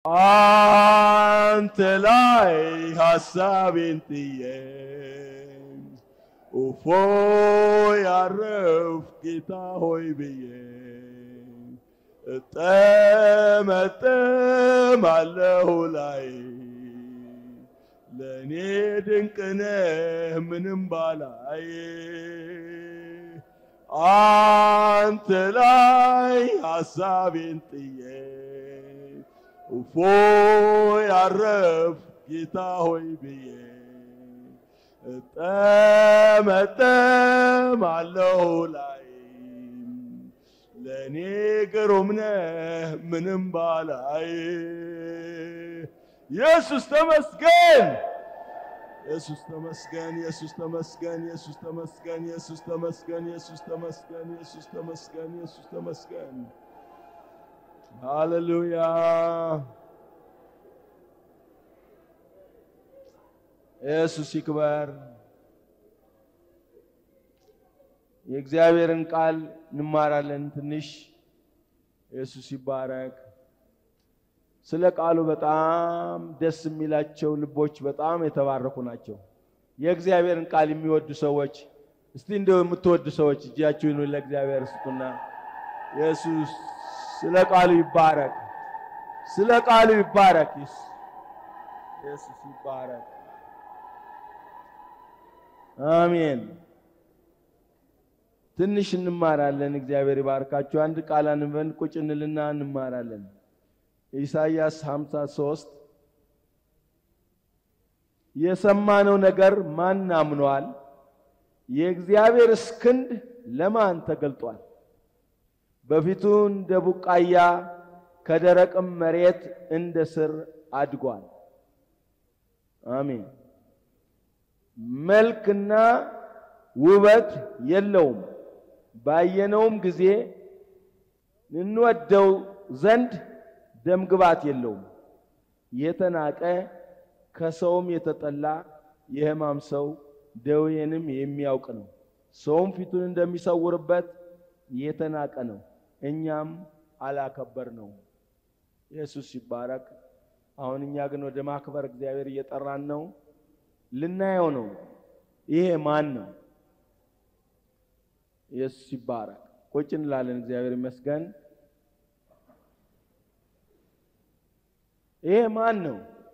አንተ ላይ ሐሳቤን ጥዬ ኡፎ ያረፍ ጌታ ሆይ ብዬ እጠመጠማለሁ ላይ ለእኔ ድንቅነህ ምንም ባላይ አንተ ላይ ሐሳቤን ጥዬ እፎ ያረፍ ጌታ ሆይ ብዬ እጠመጠማለሁ ላይ ለእኔ ግሩም ነህ ምንም ባላይ ኢየሱስ ተመስገን ኢየሱስ ተመስገን ኢየሱስ ተመስገን ኢየሱስ ተመስገን ኢየሱስ ተመስገን ኢየሱስ ተመስገን ኢየሱስ ተመስገን ኢየሱስ ተመስገን ሃሌሉያ ኢየሱስ ይክበር። የእግዚአብሔርን ቃል እንማራለን ትንሽ። ኢየሱስ ይባረክ። ስለ ቃሉ በጣም ደስ የሚላቸው ልቦች በጣም የተባረኩ ናቸው። የእግዚአብሔርን ቃል የሚወዱ ሰዎች እስቲ እንደው የምትወዱ ሰዎች እጃችሁን ለእግዚአብሔር ስጡና ኢየሱስ ስለ ቃሉ ይባረክ። ስለ ቃሉ ይባረክ። ኢየሱስ ይባረክ። አሜን። ትንሽ እንማራለን። እግዚአብሔር ይባርካችሁ። አንድ ቃል አንበን ቁጭ እንልና እንማራለን። ኢሳይያስ 53 የሰማነው ነገር ማን አምኗል? የእግዚአብሔርስ ክንድ ለማን ተገልጧል? በፊቱ እንደ ቡቃያ ከደረቅም መሬት እንደ ስር አድጓል። አሜን። መልክና ውበት የለውም፣ ባየነውም ጊዜ እንወደው ዘንድ ደምግባት የለውም። የተናቀ ከሰውም የተጠላ የሕማም ሰው ደዌንም የሚያውቅ ነው። ሰውም ፊቱን እንደሚሰውርበት የተናቀ ነው፣ እኛም አላከበር ነው። ኢየሱስ ይባረክ። አሁን እኛ ግን ወደ ማክበር እግዚአብሔር እየጠራን ነው። ልናየው ነው። ይሄ ማን ነው? ኢየሱስ ይባረክ። ቁጭ እንላለን። እግዚአብሔር ይመስገን። ይሄ ማን ነው?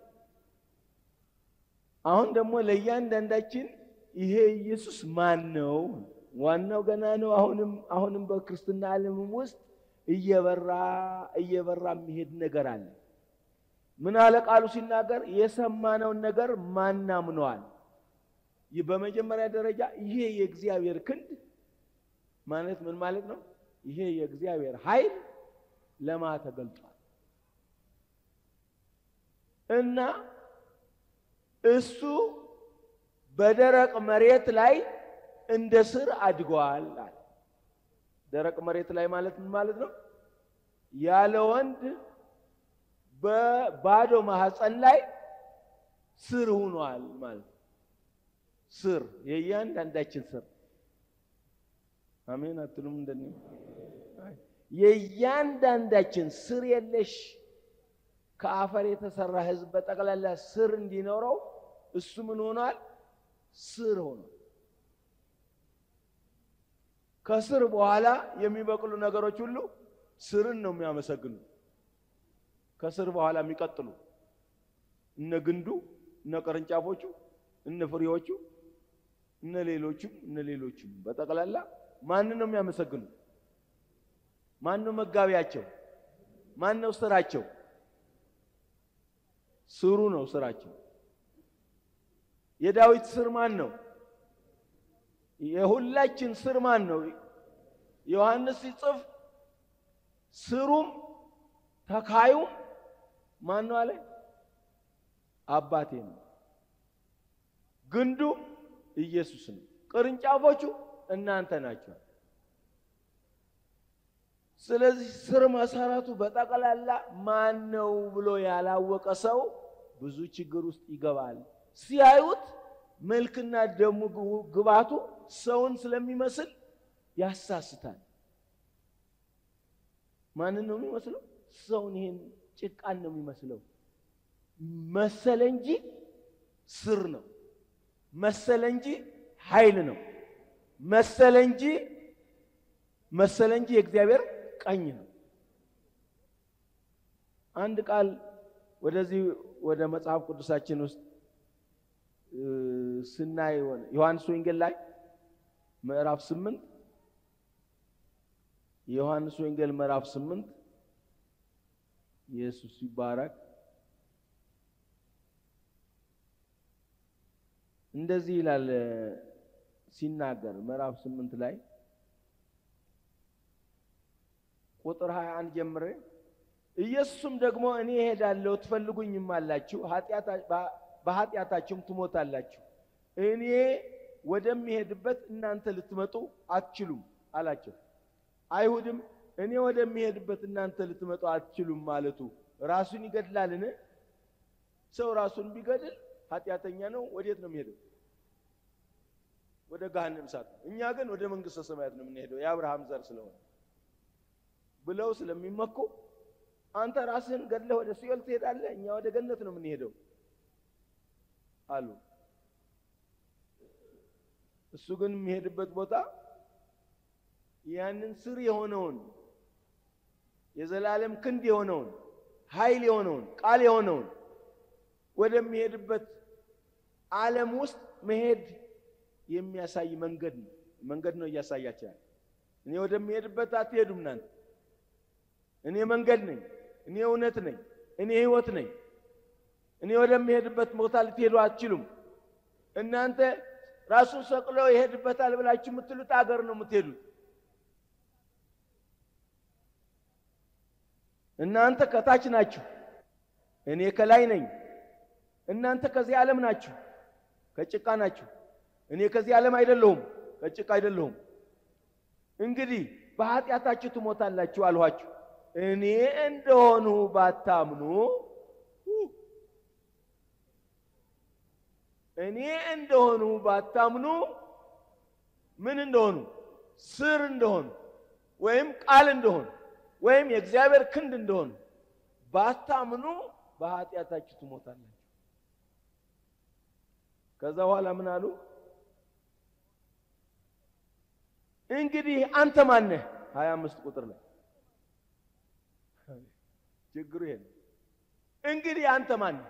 አሁን ደግሞ ለእያንዳንዳችን ይሄ ኢየሱስ ማን ነው? ዋናው ገና ነው። አሁንም አሁንም በክርስትና ዓለምም ውስጥ እየበራ እየበራ የሚሄድ ነገር አለ። ምን አለ ቃሉ ሲናገር የሰማነውን ነገር ማን አምነዋል? ይህ በመጀመሪያ ደረጃ ይሄ የእግዚአብሔር ክንድ ማለት ምን ማለት ነው? ይሄ የእግዚአብሔር ኃይል ለማ ተገልጧል እና እሱ በደረቅ መሬት ላይ እንደ ስር አድጓል አለ። ደረቅ መሬት ላይ ማለት ምን ማለት ነው? ያለ ወንድ በባዶ ማህፀን ላይ ስር ሆኗል ማለት ነው። ስር የእያንዳንዳችን ስር አሜን አትሉም? እንደኔ የእያንዳንዳችን ስር የለሽ ከአፈር የተሰራ ሕዝብ በጠቅላላ ስር እንዲኖረው እሱ ምን ሆኗል? ስር ሆኗል። ከስር በኋላ የሚበቅሉ ነገሮች ሁሉ ስርን ነው የሚያመሰግኑ። ከስር በኋላ የሚቀጥሉ እነ ግንዱ፣ እነ ቅርንጫፎቹ፣ እነ ፍሬዎቹ፣ እነ ሌሎቹም እነ ሌሎቹም በጠቅላላ ማንን ነው የሚያመሰግኑ? ማን ነው መጋቢያቸው? ማን ነው ስራቸው? ስሩ ነው ስራቸው። የዳዊት ስር ማን ነው? የሁላችን ስር ማን ነው? ዮሐንስ ሲጽፍ ስሩም ተካዩም ማን ነው አለ? አባቴ ነው። ግንዱ ኢየሱስ ነው። ቅርንጫፎቹ እናንተ ናቸው። ስለዚህ ስር መሰረቱ በጠቅላላ ማን ነው ብሎ ያላወቀ ሰው ብዙ ችግር ውስጥ ይገባል። ሲያዩት መልክና ደሙ ግባቱ ሰውን ስለሚመስል ያሳስታል። ማንን ነው የሚመስለው? ሰውን። ይሄን ጭቃን ነው የሚመስለው መሰለ እንጂ ስር ነው። መሰለ እንጂ ኃይል ነው። መሰለ እንጂ መሰለ እንጂ የእግዚአብሔር ቀኝ ነው። አንድ ቃል ወደዚህ ወደ መጽሐፍ ቅዱሳችን ውስጥ ስናይ ዮሐንስ ወንጌል ላይ ምዕራፍ ስምንት የዮሐንስ ወንጌል ምዕራፍ ስምንት ኢየሱስ ይባረክ። እንደዚህ ይላል ሲናገር ምዕራፍ ስምንት ላይ ቁጥር 21 ጀምሬ ኢየሱስም ደግሞ እኔ እሄዳለሁ ትፈልጉኝም አላችሁ በኃጢአታችሁም ትሞታላችሁ፣ እኔ ወደሚሄድበት እናንተ ልትመጡ አትችሉም አላቸው። አይሁድም እኔ ወደሚሄድበት እናንተ ልትመጡ አትችሉም ማለቱ ራሱን ይገድላልን? ሰው ራሱን ቢገድል ኃጢአተኛ ነው። ወዴት ነው የሚሄደው? ወደ ገሃነም እሳት። እኛ ግን ወደ መንግስተ ሰማያት ነው የምንሄደው የአብርሃም ዘር ስለሆነ ብለው ስለሚመኩ አንተ ራስህን ገድለህ ወደ ሲኦል ትሄዳለህ፣ እኛ ወደ ገነት ነው የምንሄደው አሉ። እሱ ግን የሚሄድበት ቦታ ያንን ስር የሆነውን የዘላለም ክንድ የሆነውን ኃይል የሆነውን ቃል የሆነውን ወደሚሄድበት ዓለም ውስጥ መሄድ የሚያሳይ መንገድ ነው መንገድ ነው እያሳያችኋል። እኔ ወደሚሄድበት አትሄዱም እናንተ እኔ መንገድ ነኝ፣ እኔ እውነት ነኝ፣ እኔ ህይወት ነኝ። እኔ ወደሚሄድበት ቦታ ልትሄዱ አትችሉም። እናንተ ራሱን ሰቅሎ ይሄድበታል ብላችሁ የምትሉት አገር ነው የምትሄዱት። እናንተ ከታች ናችሁ፣ እኔ ከላይ ነኝ። እናንተ ከዚህ ዓለም ናችሁ፣ ከጭቃ ናችሁ። እኔ ከዚህ ዓለም አይደለሁም፣ ከጭቃ አይደለሁም። እንግዲህ በኃጢአታችሁ ትሞታላችሁ አልኋችሁ። እኔ እንደሆኑ ባታምኑ እኔ እንደሆኑ ባታምኑ ምን እንደሆኑ ስር እንደሆኑ ወይም ቃል እንደሆኑ ወይም የእግዚአብሔር ክንድ እንደሆኑ ባታምኑ በኃጢአታችሁ ትሞታላችሁ። ከዛ በኋላ ምን አሉ? እንግዲህ አንተ ማነህ? ሀያ አምስት ቁጥር ላይ ችግሩ ይሄ ነው። እንግዲህ አንተ ማነህ?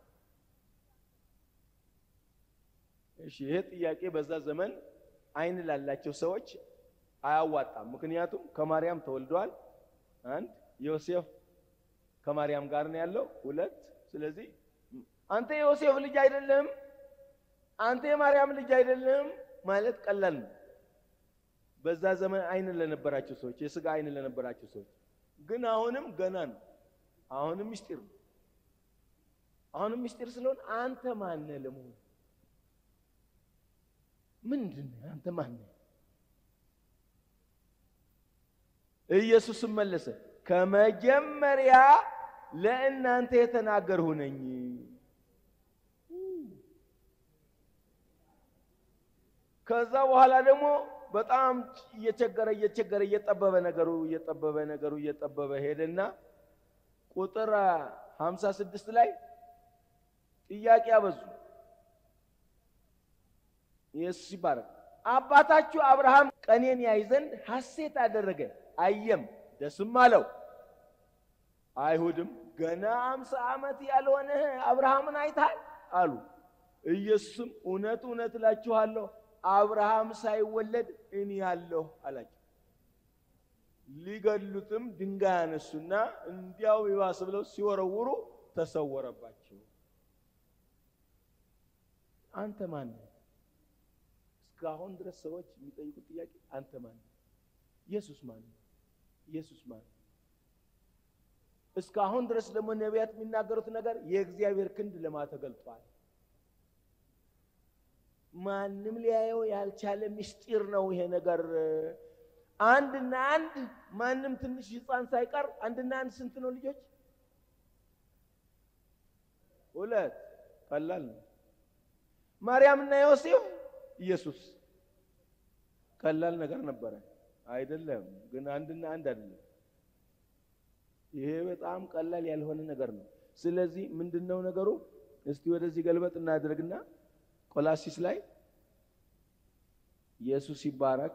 እሺ ይሄ ጥያቄ በዛ ዘመን አይን ላላቸው ሰዎች አያዋጣም። ምክንያቱም ከማርያም ተወልደዋል። አንድ ዮሴፍ ከማርያም ጋር ነው ያለው። ሁለት ስለዚህ አንተ የዮሴፍ ልጅ አይደለም፣ አንተ የማርያም ልጅ አይደለም ማለት ቀላል ነው። በዛ ዘመን አይን ለነበራቸው ሰዎች፣ የስጋ አይን ለነበራቸው ሰዎች ግን አሁንም ገና ነው። አሁንም ምስጢር ነው። አሁንም ምስጢር ስለሆነ አንተ ማነህ ለመሆኑ ምንድን ነህ? አንተ ማነህ? ኢየሱስም መለሰ ከመጀመሪያ ለእናንተ የተናገርሁ ነኝ። ከዛ በኋላ ደግሞ በጣም እየቸገረ እየቸገረ እየጠበበ ነገሩ እየጠበበ ነገሩ እየጠበበ ሄደና ቁጥር ሀምሳ ስድስት ላይ ጥያቄ አበዙ። ኢየሱስ ይባረክ። አባታችሁ አብርሃም ቀኔን ያይ ዘንድ ሐሴት አደረገ፣ አየም ደስም አለው። አይሁድም ገና አምሳ ዓመት ያልሆነህ አብርሃምን አይተሃል አሉ። ኢየሱስም እውነት እውነት እላችኋለሁ አብርሃም ሳይወለድ እኔ ያለሁ አላቸው። ሊገሉትም ድንጋይ አነሱና እንዲያው ይባስ ብለው ሲወረውሩ ተሰወረባቸው። አንተ ማን ነህ? እስካሁን ድረስ ሰዎች የሚጠይቁት ጥያቄ አንተ ማን ነህ? ኢየሱስ ማን ነው? ኢየሱስ ማን ነው? እስካሁን ድረስ ደግሞ ነቢያት የሚናገሩት ነገር የእግዚአብሔር ክንድ ለማ ተገልጧል። ማንም ሊያየው ያልቻለ ምስጢር ነው ይሄ ነገር። አንድና አንድ ማንም ትንሽ ሕፃን ሳይቀር አንድና አንድ ስንት ነው ልጆች? ሁለት። ቀላል ነው። ማርያምና ዮሴፍ ኢየሱስ ቀላል ነገር ነበረ አይደለም። ግን አንድና አንድ አይደለም። ይሄ በጣም ቀላል ያልሆነ ነገር ነው። ስለዚህ ምንድን ነው ነገሩ? እስቲ ወደዚህ ገልበጥ እናድርግና ቆላሲስ ላይ ኢየሱስ ይባረክ።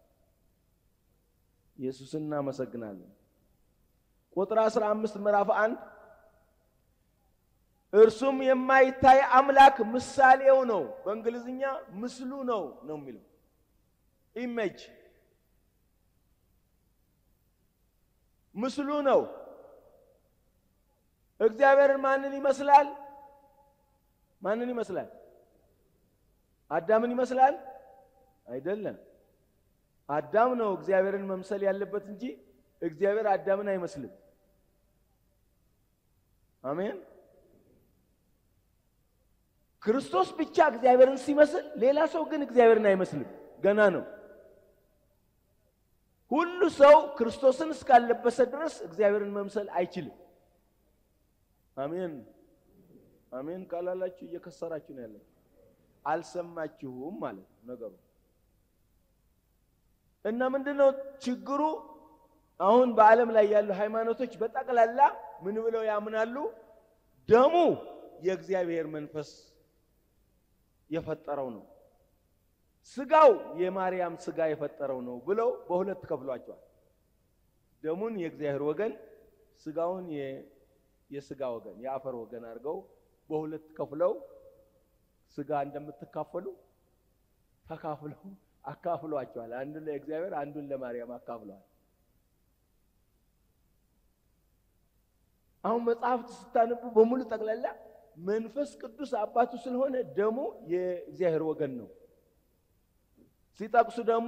ኢየሱስን እናመሰግናለን። ቁጥር 15 ምዕራፍ አንድ እርሱም የማይታይ አምላክ ምሳሌው ነው። በእንግሊዝኛ ምስሉ ነው ነው የሚለው ኢሜጅ ምስሉ ነው። እግዚአብሔርን ማንን ይመስላል? ማንን ይመስላል? አዳምን ይመስላል? አይደለም። አዳም ነው እግዚአብሔርን መምሰል ያለበት እንጂ እግዚአብሔር አዳምን አይመስልም። አሜን። ክርስቶስ ብቻ እግዚአብሔርን ሲመስል፣ ሌላ ሰው ግን እግዚአብሔርን አይመስልም። ገና ነው። ሁሉ ሰው ክርስቶስን እስካለበሰ ድረስ እግዚአብሔርን መምሰል አይችልም። አሜን አሜን ካላላችሁ እየከሰራችሁ ነው ያላችሁ። አልሰማችሁም ማለት ነው ነገሩ። እና ምንድነው ችግሩ? አሁን በዓለም ላይ ያሉ ሃይማኖቶች በጠቅላላ ምን ብለው ያምናሉ? ደሙ የእግዚአብሔር መንፈስ የፈጠረው ነው፣ ስጋው የማርያም ስጋ የፈጠረው ነው ብለው በሁለት ከፍሏቸዋል። ደሙን የእግዚአብሔር ወገን፣ ስጋውን የስጋ ወገን የአፈር ወገን አድርገው በሁለት ከፍለው ስጋ እንደምትካፈሉ ተካፍለው አካፍሏቸዋል። አንዱን ለእግዚአብሔር አንዱን ለማርያም አካፍለዋል። አሁን መጽሐፍት ስታነቡ በሙሉ ጠቅላላ መንፈስ ቅዱስ አባቱ ስለሆነ ደሙ የእግዚአብሔር ወገን ነው። ሲጠቅሱ ደግሞ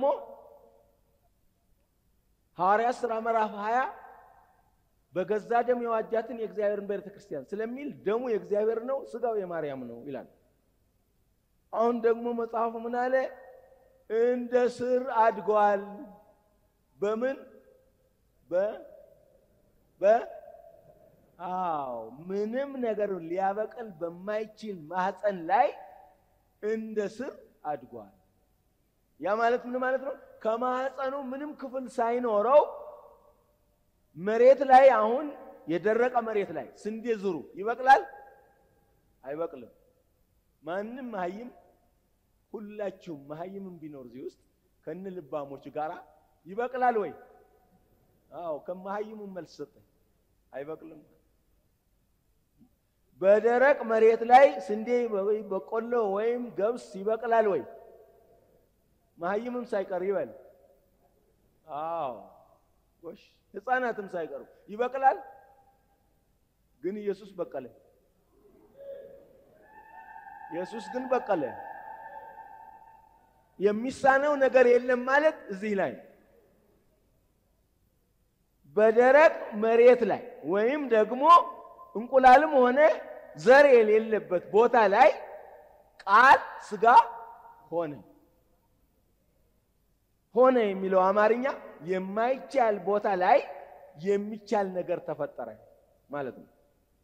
ሐዋርያት ሥራ ምዕራፍ 20 በገዛ ደም የዋጃትን የእግዚአብሔርን ቤተ ክርስቲያን ስለሚል ደሙ የእግዚአብሔር ነው፣ ስጋው የማርያም ነው ይላል። አሁን ደግሞ መጽሐፉ ምን አለ? እንደ ስር አድጓል። በምን በ በ አዎ ምንም ነገር ሊያበቅል በማይችል ማህፀን ላይ እንደ ስር አድጓል። ያ ማለት ምን ማለት ነው? ከማህፀኑ ምንም ክፍል ሳይኖረው መሬት ላይ አሁን የደረቀ መሬት ላይ ስንዴ ዝሩ ይበቅላል? አይበቅልም። ማንም መሀይም ሁላችሁም መሀይምም ቢኖር እዚህ ውስጥ ከነ ልባሞች ጋራ ይበቅላል ወይ? አዎ ከመሀይሙ መልስ ሰጠኝ። አይበቅልም። በደረቅ መሬት ላይ ስንዴ ወይ በቆሎ ወይም ገብስ ይበቅላል ወይ? መሀይምም ሳይቀር ይበል። አዎ ጎሽ ህፃናትም ሳይቀሩ ይበቅላል። ግን ኢየሱስ በቀለ። ኢየሱስ ግን በቀለ። የሚሳነው ነገር የለም ማለት እዚህ ላይ በደረቅ መሬት ላይ ወይም ደግሞ እንቁላልም ሆነ ዘር የሌለበት ቦታ ላይ ቃል ስጋ ሆነ። ሆነ የሚለው አማርኛ የማይቻል ቦታ ላይ የሚቻል ነገር ተፈጠረ ማለት ነው።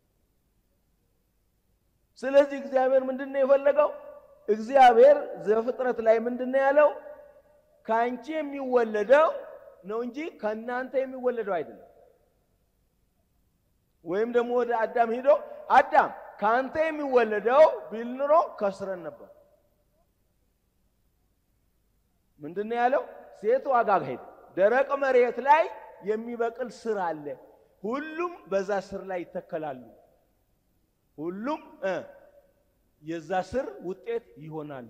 ስለዚህ እግዚአብሔር ምንድን ነው የፈለገው? እግዚአብሔር ዘፍጥረት ላይ ምንድን ነው ያለው? ከአንቺ የሚወለደው ነው እንጂ ከእናንተ የሚወለደው አይደለም። ወይም ደግሞ ወደ አዳም ሂዶ አዳም ከአንተ የሚወለደው ቢል ኑሮ ከስረን ነበር። ምንድን ነው ያለው? ሴት ዋጋ ሄድ ደረቅ መሬት ላይ የሚበቅል ስር አለ። ሁሉም በዛ ስር ላይ ይተከላሉ። ሁሉም የዛ ስር ውጤት ይሆናሉ።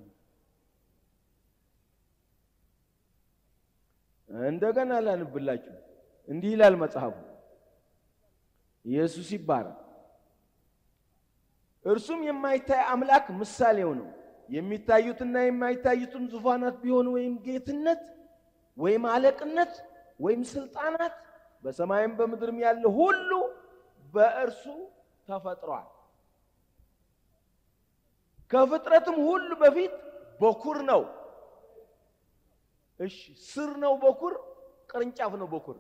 እንደገና ላንብላችሁ። እንዲህ ይላል መጽሐፉ፣ ኢየሱስ ይባላል። እርሱም የማይታይ አምላክ ምሳሌው ነው። የሚታዩትና የማይታዩትን ዙፋናት ቢሆን ወይም ጌትነት ወይም አለቅነት ወይም ስልጣናት በሰማይም በምድርም ያለ ሁሉ በእርሱ ተፈጥሯል። ከፍጥረትም ሁሉ በፊት በኩር ነው። እሺ ስር ነው በኩር፣ ቅርንጫፍ ነው በኩር።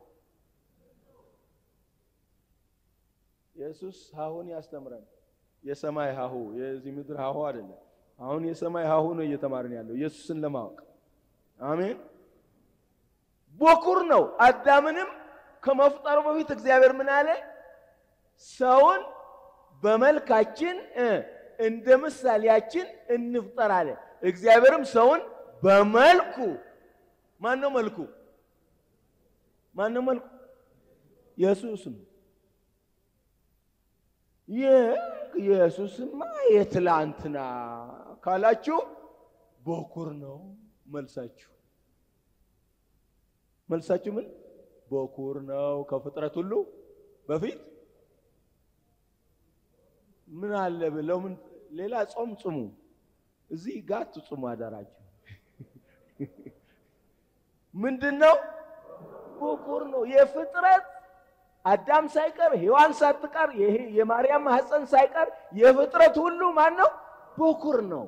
ኢየሱስ ሀሁን ያስተምራል። የሰማይ ሀሁ የዚህ ምድር ሀሁ አይደለም። አሁን የሰማይ ሀሁ ነው እየተማርን ያለው ኢየሱስን ለማወቅ አሜን። በኩር ነው። አዳምንም ከመፍጠሩ በፊት እግዚአብሔር ምን አለ? ሰውን በመልካችን እንደ ምሳሌያችን እንፍጠር አለ። እግዚአብሔርም ሰውን በመልኩ ማን ነው መልኩ? ማን ነው መልኩ? ኢየሱስ ነው። ኢየሱስማ የትላንትና ካላችሁ በኩር ነው መልሳችሁ። መልሳችሁ ምን በኩር ነው ከፍጥረት ሁሉ በፊት ምን አለ ብለው ምን ሌላ ጾም ጽሙ፣ እዚህ ጋር ትጽሙ አዳራችሁ። ምንድን ነው በኩር ነው የፍጥረት አዳም ሳይቀር ሔዋን ሳትቀር የማርያም ማህፀን ሳይቀር የፍጥረት ሁሉ ማን ነው? በኩር ነው።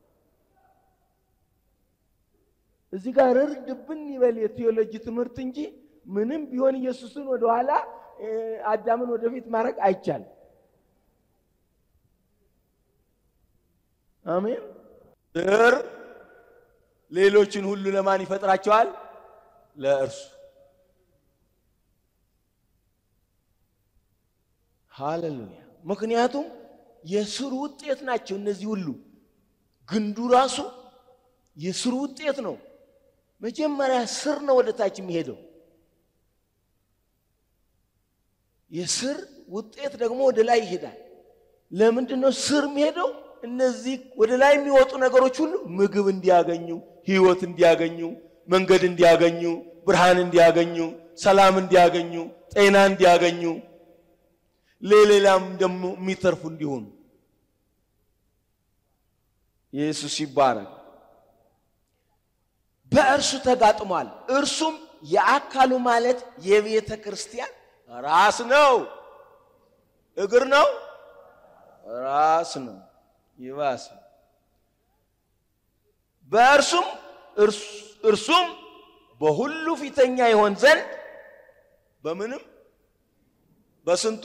እዚህ ጋር ርድብን ይበል የቴዎሎጂ ትምህርት እንጂ ምንም ቢሆን ኢየሱስን ወደኋላ አዳምን ወደፊት ማድረግ አይቻልም። አሜን። ዘር ሌሎችን ሁሉ ለማን ይፈጥራቸዋል? ለእርሱ ሃሌሉያ። ምክንያቱም የስሩ ውጤት ናቸው እነዚህ ሁሉ። ግንዱ ራሱ የስሩ ውጤት ነው። መጀመሪያ ስር ነው ወደ ታች የሚሄደው። የስር ውጤት ደግሞ ወደ ላይ ይሄዳል። ለምንድን ነው ስር የሚሄደው? እነዚህ ወደ ላይ የሚወጡ ነገሮች ሁሉ ምግብ እንዲያገኙ፣ ህይወት እንዲያገኙ፣ መንገድ እንዲያገኙ፣ ብርሃን እንዲያገኙ፣ ሰላም እንዲያገኙ፣ ጤና እንዲያገኙ ለሌላም ደግሞ የሚተርፉ እንዲሆኑ ኢየሱስ ይባረክ። በእርሱ ተጋጥሟል። እርሱም የአካሉ ማለት የቤተ ክርስቲያን ራስ ነው። እግር ነው፣ ራስ ነው። ይባስ በእርሱም እርሱም በሁሉ ፊተኛ ይሆን ዘንድ በምንም በስንቱ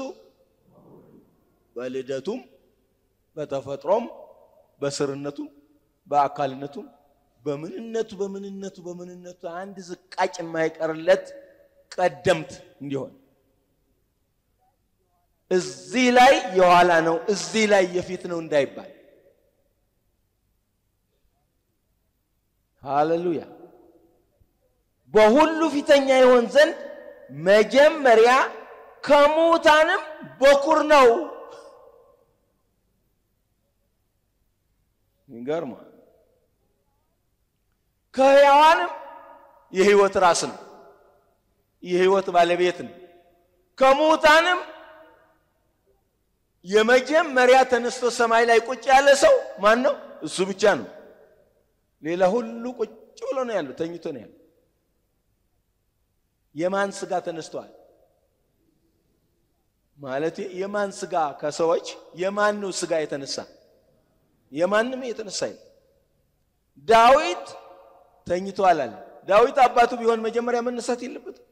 በልደቱም በተፈጥሮም በስርነቱም በአካልነቱም በምንነቱ በምንነቱ በምንነቱ አንድ ዝቃጭ የማይቀርለት ቀደምት እንዲሆን እዚህ ላይ የኋላ ነው፣ እዚህ ላይ የፊት ነው እንዳይባል። ሃሌሉያ። በሁሉ ፊተኛ ይሆን ዘንድ መጀመሪያ ከሙታንም በኩር ነው። ይገርማል። ከሕያዋንም የሕይወት ራስ ነው፣ የሕይወት ባለቤት ነው። ከሙታንም የመጀመሪያ ተነስቶ ሰማይ ላይ ቁጭ ያለ ሰው ማን ነው? እሱ ብቻ ነው። ሌላ ሁሉ ቁጭ ብሎ ነው ያለው፣ ተኝቶ ነው ያለው። የማን ስጋ ተነስተዋል? ማለት የማን ስጋ ከሰዎች የማን ነው ስጋ የተነሳ? የማንም የተነሳ ዳዊት ተኝቷል አለ። ዳዊት አባቱ ቢሆን መጀመሪያ መነሳት የለበትም?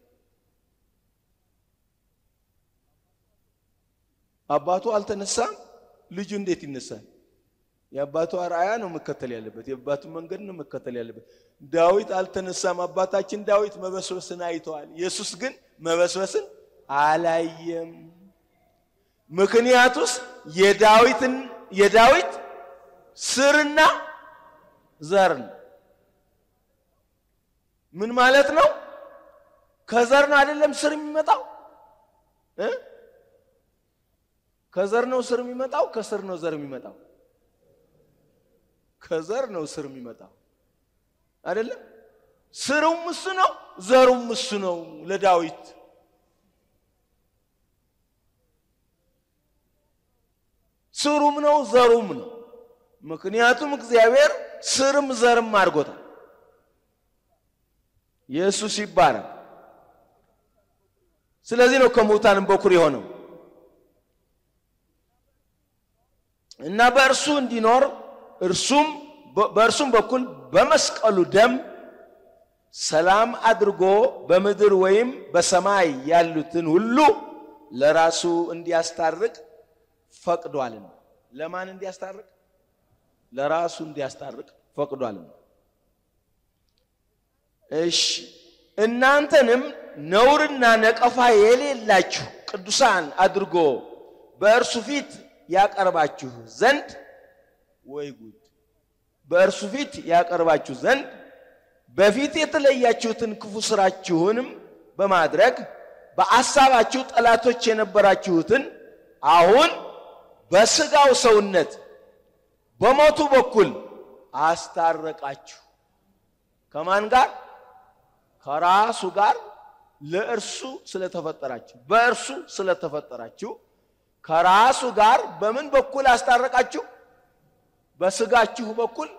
አባቱ አልተነሳም፣ ልጁ እንዴት ይነሳል? የአባቱ አርአያ ነው መከተል ያለበት፣ የአባቱ መንገድ ነው መከተል ያለበት። ዳዊት አልተነሳም። አባታችን ዳዊት መበስበስን አይተዋል። ኢየሱስ ግን መበስበስን አላየም። ምክንያቱስ የዳዊትን የዳዊት ስርና ዘር ነው። ምን ማለት ነው? ከዘር ነው አይደለም ስር የሚመጣው እ ከዘር ነው ስር የሚመጣው፣ ከስር ነው ዘር የሚመጣው። ከዘር ነው ስር የሚመጣው አይደለም። ስሩም እሱ ነው፣ ዘሩም እሱ ነው ለዳዊት ስሩም ነው ዘሩም ነው። ምክንያቱም እግዚአብሔር ስርም ዘርም አድርጎታል። ኢየሱስ ይባረክ። ስለዚህ ነው ከሙታንም በኩር የሆነው እና በእርሱ እንዲኖር እርሱም በእርሱም በኩል በመስቀሉ ደም ሰላም አድርጎ በምድር ወይም በሰማይ ያሉትን ሁሉ ለራሱ እንዲያስታርቅ ፈቅዷልና። ለማን እንዲያስታርቅ? ለራሱ እንዲያስታርቅ ፈቅዷልና። እሺ እናንተንም ነውርና ነቀፋ የሌላችሁ ቅዱሳን አድርጎ በእርሱ ፊት ያቀርባችሁ ዘንድ ወይ ጉድ! በእርሱ ፊት ያቀርባችሁ ዘንድ በፊት የተለያችሁትን ክፉ ስራችሁንም በማድረግ በአሳባችሁ ጠላቶች የነበራችሁትን አሁን በስጋው ሰውነት በሞቱ በኩል አስታረቃችሁ። ከማን ጋር? ከራሱ ጋር ለእርሱ ስለተፈጠራችሁ በእርሱ ስለተፈጠራችሁ ከራሱ ጋር በምን በኩል አስታረቃችሁ? በስጋችሁ በኩል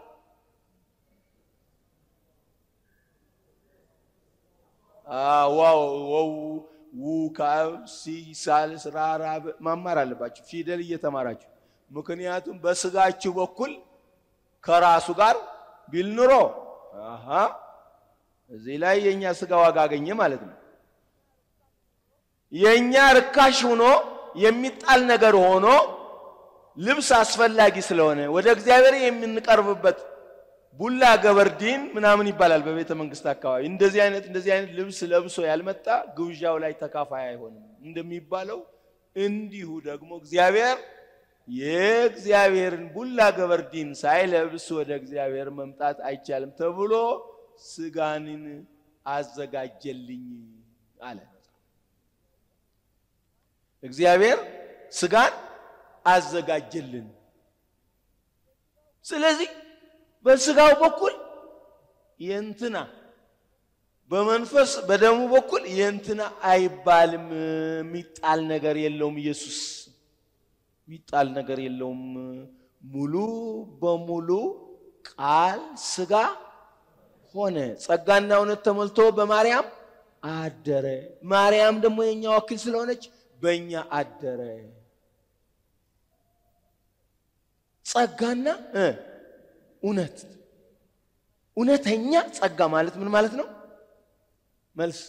ዋው ወው ው ካብ ሲ ሳልስ ራራ ማማር አለባችሁ ፊደል እየተማራችሁ። ምክንያቱም በስጋችሁ በኩል ከራሱ ጋር ቢል ኑሮ አሃ እዚህ ላይ የእኛ ስጋ ዋጋ አገኘ ማለት ነው። የእኛ ርካሽ ሆኖ የሚጣል ነገር ሆኖ ልብስ አስፈላጊ ስለሆነ ወደ እግዚአብሔር የምንቀርብበት ቡላ ገበርዲን ምናምን ይባላል በቤተ መንግስት አካባቢ። እንደዚህ አይነት እንደዚህ አይነት ልብስ ለብሶ ያልመጣ ግብዣው ላይ ተካፋይ አይሆንም እንደሚባለው እንዲሁ ደግሞ እግዚአብሔር የእግዚአብሔርን ቡላ ገበርዲን ሳይለብስ ወደ እግዚአብሔር መምጣት አይቻልም ተብሎ ስጋንን አዘጋጀልኝ አለ። እግዚአብሔር ስጋን አዘጋጀልን። ስለዚህ በስጋው በኩል የእንትና በመንፈስ በደሙ በኩል የእንትና አይባልም። የሚጣል ነገር የለውም። ኢየሱስ የሚጣል ነገር የለውም። ሙሉ በሙሉ ቃል ስጋ ሆነ፣ ጸጋና እውነት ተሞልቶ በማርያም አደረ። ማርያም ደግሞ የእኛ ወኪል ስለሆነች በእኛ አደረ። ጸጋና እውነት እውነተኛ ጸጋ ማለት ምን ማለት ነው? መልስ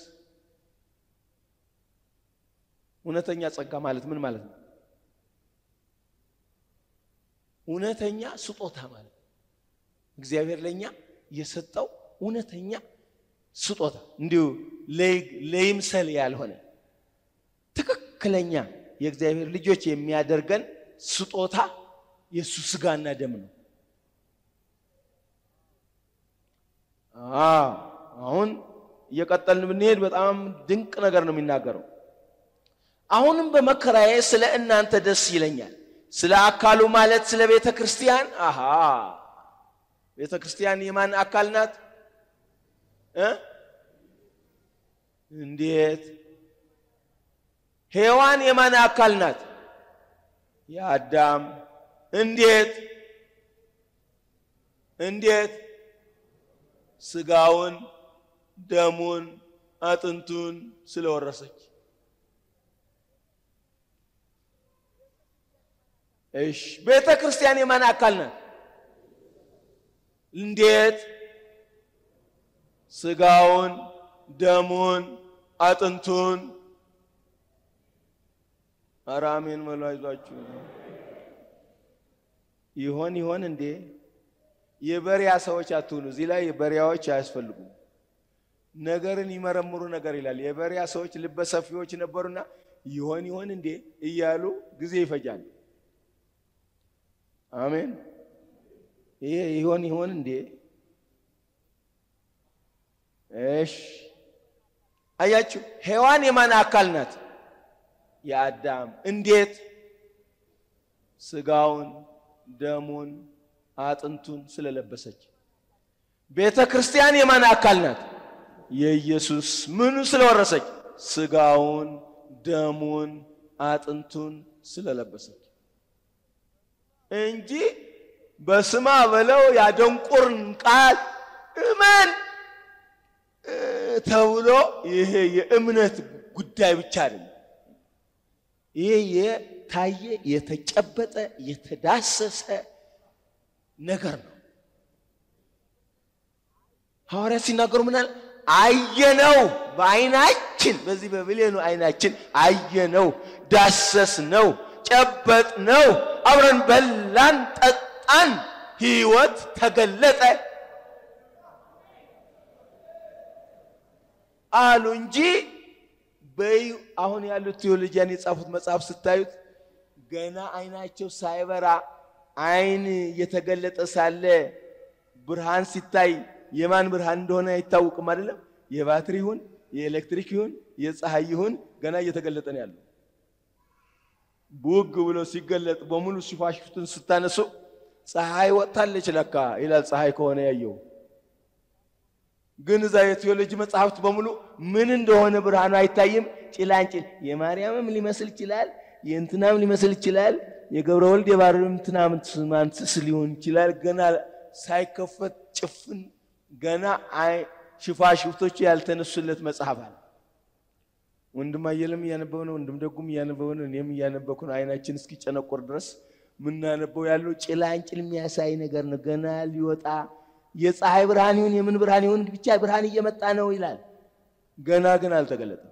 እውነተኛ ጸጋ ማለት ምን ማለት ነው? እውነተኛ ስጦታ ማለት ነው። እግዚአብሔር ለእኛ የሰጠው እውነተኛ ስጦታ እንዲሁ ለይምሰል ያልሆነ ትክክለኛ የእግዚአብሔር ልጆች የሚያደርገን ስጦታ የእሱ ስጋና ደም ነው። አሁን እየቀጠልን ብንሄድ በጣም ድንቅ ነገር ነው የሚናገረው። አሁንም በመከራዬ ስለ እናንተ ደስ ይለኛል። ስለ አካሉ ማለት ስለ ቤተ ክርስቲያን። አሃ ቤተ ክርስቲያን የማን አካል ናት? እንዴት? ሔዋን የማን አካል ናት? የአዳም። እንዴት? እንዴት? ስጋውን ደሙን አጥንቱን ስለወረሰች። እሺ ቤተ ክርስቲያን የማን አካል ናት? እንዴት? ስጋውን ደሙን አጥንቱን ኧረ አሜን በሉ አይዟችሁ። ይሆን ይሆን እንዴ? የበሪያ ሰዎች አትሁኑ። እዚህ ላይ የበሪያዎች አያስፈልጉም። ነገርን ይመረምሩ ነገር ይላል። የበሪያ ሰዎች ልበ ሰፊዎች ነበሩና ይሆን ይሆን እንዴ እያሉ ጊዜ ይፈጃል። አሜን። ይሄ ይሆን ይሆን እንዴ? እሽ አያችሁ፣ ሔዋን የማን አካል ናት? የአዳም። እንዴት? ስጋውን ደሙን አጥንቱን ስለለበሰች። ቤተ ክርስቲያን የማን አካል ናት? የኢየሱስ። ምኑ ስለወረሰች? ስጋውን ደሙን አጥንቱን ስለለበሰች እንጂ በስማ በለው ያደንቁርን ቃል እመን ተብሎ ይሄ የእምነት ጉዳይ ብቻ አይደለም። ይሄ የታየ የተጨበጠ የተዳሰሰ ነገር ነው። ሐዋርያት ሲናገሩ ምናል አየነው፣ በዓይናችን በዚህ በብሌኑ ዓይናችን አየነው፣ ዳሰስ ነው፣ ጨበጥ ነው፣ አብረን በላን፣ ጠጣን፣ ሕይወት ተገለጠ። አሉ እንጂ በይ አሁን ያሉት ቴዎሎጂያን የጻፉት መጽሐፍ ስታዩት ገና አይናቸው ሳይበራ አይን እየተገለጠ ሳለ ብርሃን ሲታይ የማን ብርሃን እንደሆነ አይታወቅም። አይደለም የባትሪ ይሁን የኤሌክትሪክ ይሁን የፀሐይ ይሁን ገና እየተገለጠ ነው ያለው። ቡግ ብሎ ሲገለጥ በሙሉ ሽፋሽፍቱን ስታነሱ ፀሐይ ወጥታለች ለካ ይላል። ፀሐይ ከሆነ ያየው ግን እዛ የቴዎሎጂ መጽሐፍት በሙሉ ምን እንደሆነ ብርሃኑ አይታይም። ጭላንጭል የማርያምም ሊመስል ይችላል፣ የእንትናም ሊመስል ይችላል፣ የገብረ ወልድ የባርም ትናምንትስ ሊሆን ይችላል። ገና ሳይከፈት ጭፍን ገና አይ ሽፋሽፍቶቹ ያልተነሱለት መጽሐፍ አለ። ወንድም አየለም እያነበበ ነው፣ ወንድም ደጉም እያነበበ ነው፣ እኔም እያነበብኩ ነው። አይናችን እስኪጨነቆር ድረስ ምናነበው ያለው ጭላንጭል የሚያሳይ ነገር ነው። ገና ሊወጣ የፀሐይ ብርሃን ይሁን የምን ብርሃን ይሁን ብቻ ብርሃን እየመጣ ነው ይላል። ገና ግን አልተገለጠም።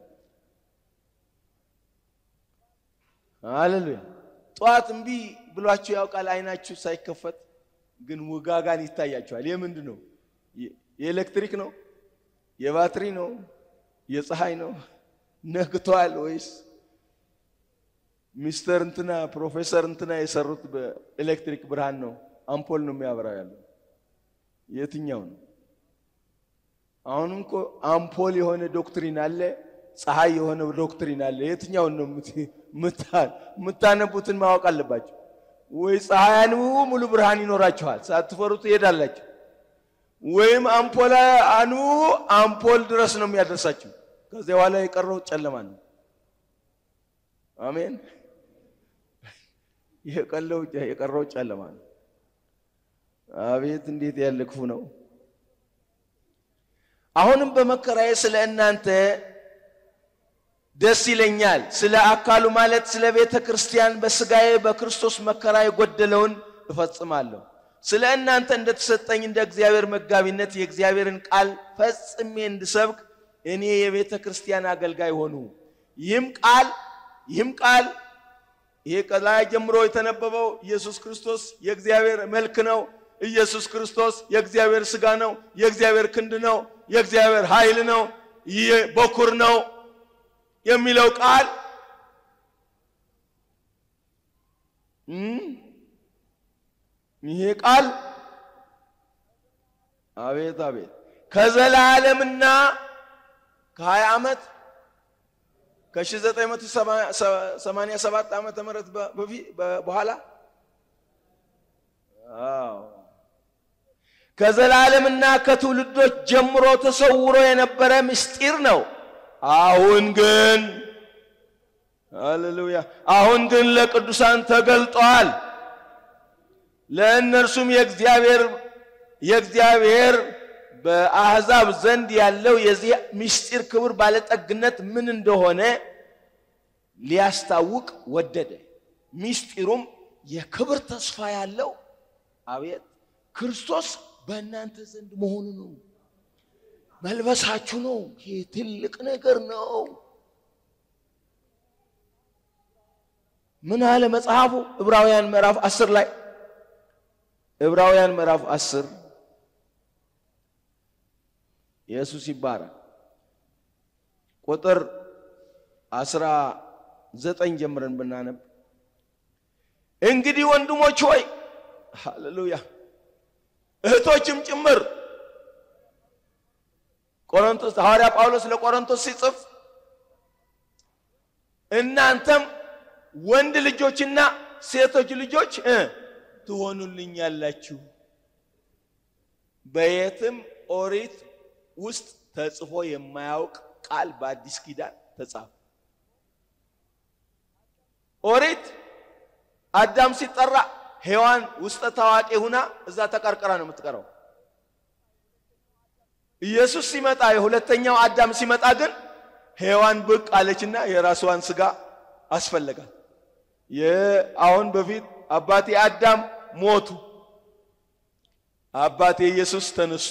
ሃሌሉያ። ጠዋት እምቢ ብሏችሁ ያውቃል። አይናችሁ ሳይከፈት ግን ውጋጋን ይታያችኋል። የምንድን ነው? የኤሌክትሪክ ነው? የባትሪ ነው? የፀሐይ ነው? ነግቷል ወይስ ሚስተር እንትና ፕሮፌሰር እንትና የሰሩት በኤሌክትሪክ ብርሃን ነው? አምፖል ነው የሚያበራው ያለው የትኛው ነው? አሁንም እኮ አምፖል የሆነ ዶክትሪን አለ፣ ፀሐይ የሆነ ዶክትሪን አለ። የትኛውን ነው የምታነቡትን ማወቅ አለባቸው። ወይ ፀሐይ አንብቡ ሙሉ ብርሃን ይኖራችኋል፣ ሳትፈሩ ትሄዳላችሁ። ወይም አምፖል አንብቡ አምፖል ድረስ ነው የሚያደርሳችሁ። ከዚያ በኋላ የቀረው ጨለማ ነው። አሜን። የቀረው ጨለማ ነው። አቤት እንዴት ያለ ክፉ ነው! አሁንም በመከራዬ ስለ እናንተ ደስ ይለኛል። ስለ አካሉ ማለት ስለ ቤተ ክርስቲያን በሥጋዬ በክርስቶስ መከራ የጎደለውን እፈጽማለሁ። ስለ እናንተ እንደተሰጠኝ እንደ እግዚአብሔር መጋቢነት የእግዚአብሔርን ቃል ፈጽሜ እንድሰብክ እኔ የቤተ ክርስቲያን አገልጋይ ሆኑ። ይህም ቃል ይህም ቃል ይሄ ከላይ ጀምሮ የተነበበው ኢየሱስ ክርስቶስ የእግዚአብሔር መልክ ነው። ኢየሱስ ክርስቶስ የእግዚአብሔር ሥጋ ነው። የእግዚአብሔር ክንድ ነው። የእግዚአብሔር ኃይል ነው። ይህ በኩር ነው የሚለው ቃል ይሄ ቃል አቤት አቤት ከዘላለምና ከ20 ዓመት ከ1987 ዓመተ ምህረት በኋላ ከዘላለምና ከትውልዶች ጀምሮ ተሰውሮ የነበረ ምስጢር ነው። አሁን ግን ሃሌሉያ፣ አሁን ግን ለቅዱሳን ተገልጧል። ለእነርሱም የእግዚአብሔር የእግዚአብሔር በአሕዛብ ዘንድ ያለው የዚህ ምስጢር ክብር ባለጠግነት ምን እንደሆነ ሊያስታውቅ ወደደ። ምስጢሩም የክብር ተስፋ ያለው አቤት ክርስቶስ በእናንተ ዘንድ መሆኑ ነው። መልበሳችሁ ነው። ይህ ትልቅ ነገር ነው። ምን አለ መጽሐፉ? ዕብራውያን ምዕራፍ አስር ላይ ዕብራውያን ምዕራፍ አስር ኢየሱስ ይባላል። ቁጥር አስራ ዘጠኝ ጀምረን ብናነብ እንግዲህ ወንድሞች ሆይ ሃሌሉያ እህቶችም ጭምር ቆሮንቶስ ሐዋርያ ጳውሎስ ለቆሮንቶስ ሲጽፍ እናንተም ወንድ ልጆችና ሴቶች ልጆች እ ትሆኑልኛላችሁ በየትም ኦሪት ውስጥ ተጽፎ የማያውቅ ቃል በአዲስ ኪዳን ተጻፈ። ኦሪት አዳም ሲጠራ ሔዋን ውስጠ ታዋቂ ሁና እዛ ተቀርቅራ ነው የምትቀረው። ኢየሱስ ሲመጣ የሁለተኛው አዳም ሲመጣ ግን ሔዋን ብቅ አለችና የራስዋን ስጋ አስፈለጋት። አሁን በፊት አባቴ አዳም ሞቱ፣ አባቴ ኢየሱስ ተነሱ።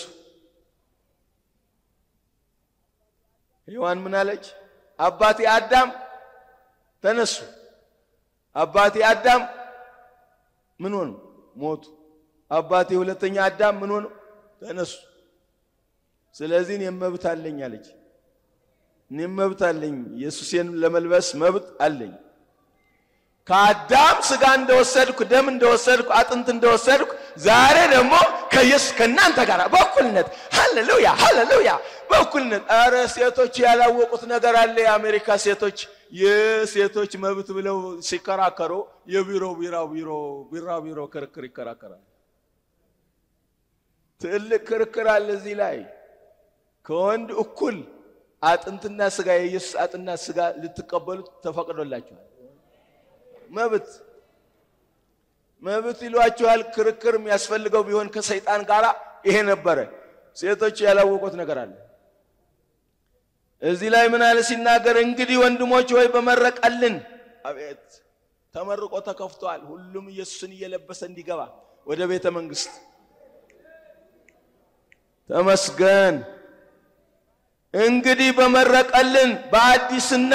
ሔዋን ምን አለች? አባቴ አዳም ተነሱ፣ አባቴ አዳም ምን ሆኑ? ሞቱ። አባቴ ሁለተኛ አዳም ምን ሆኑ? ተነሱ። ስለዚህ እኔም መብት አለኝ አለች። እኔም መብት አለኝ። ኢየሱሴን ለመልበስ መብት አለኝ። ከአዳም ስጋ እንደወሰድኩ ደም እንደወሰድኩ አጥንት እንደወሰድኩ ዛሬ ደግሞ ከኢየሱስ ከእናንተ ጋር በእኩልነት ሃሌሉያ ሃሌሉያ በእኩልነት። ኧረ ሴቶች ያላወቁት ነገር አለ። የአሜሪካ ሴቶች የሴቶች መብት ብለው ሲከራከሩ የቢሮ ቢራ ቢሮ ቢራ ቢሮ ክርክር ይከራከራል። ትልቅ ክርክር አለ እዚህ ላይ ከወንድ እኩል አጥንትና ስጋ የኢየሱስ አጥንትና ስጋ ልትቀበሉት ተፈቅዶላችኋል። መብት መብት ይሏችኋል። ክርክር የሚያስፈልገው ቢሆን ከሰይጣን ጋር ይሄ ነበረ። ሴቶች ያላወቁት ነገር አለ። እዚህ ላይ ምን አለ ሲናገር፣ እንግዲህ ወንድሞች ወይ በመረቀልን። አቤት ተመርቆ ተከፍቷል። ሁሉም ኢየሱስን እየለበሰ እንዲገባ ወደ ቤተ መንግስት ተመስገን። እንግዲህ በመረቀልን በአዲስና